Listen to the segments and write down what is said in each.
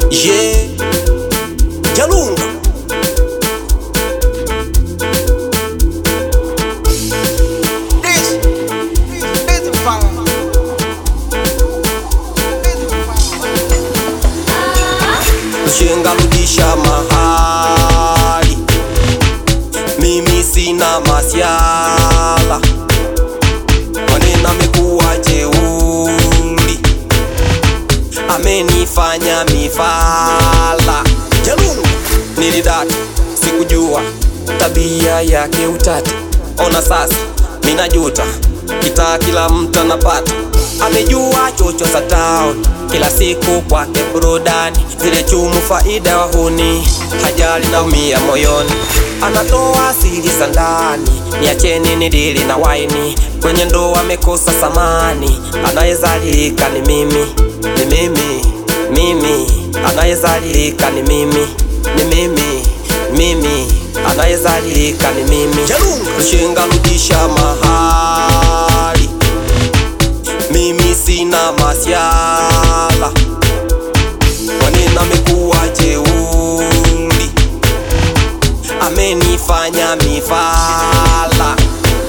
Yeah, Jalunga This, this is fun. This is fun. mshenga rudisha mahali, mimi sina masiala, maneno amekuwa jeuri, amenifanya mifala. Jalunga nilidata, sikujua tabia yake utata, ona sasa minajuta, kitaa kila mtu anapata, amejua chocho za town kila siku kwake burudani, zile chumu faida wahuni, hajali naumia moyoni, anatoa siri za ndani, niacheni nidili na waini, kwenye ndoa amekosa samani, anayezalilika ni mimi, ni mimi, mimi, anayezalilika ni mimi, ni mimi, mimi, anayezalilika ni mimi. Mshenga rudisha mahali mimi sina masiala, maneno amekuwa jeuri, amenifanya mifala.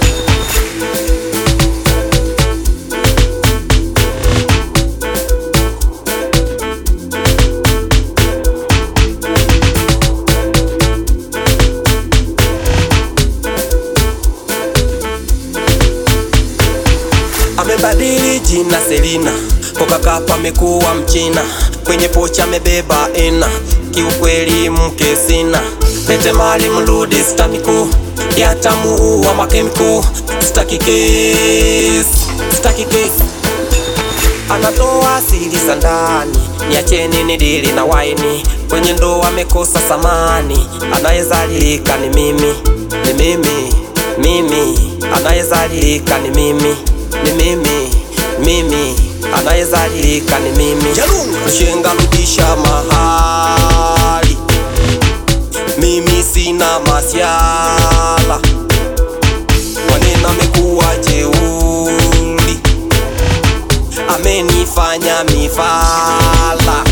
Amebadili jina Selina, koka kapa amekuwa mchina, kwenye pocha amebeba ena, kiukweli mke sina, lete mali mrudi stamiku, yatamuua makemiko, staki kesi, staki kesi anatoa siri za ndani, niacheni nidili na waini, kwenye ndoa amekosa samani, anayezalilika ni mimi, ni mimi, mimi, anayezalilika ni mimi, ni mimi, mimi, anayezalilika ni mimi. Mshenga rudisha mahali, mimi sina masiala, maneno amekuwa jeuri amenifanya mifala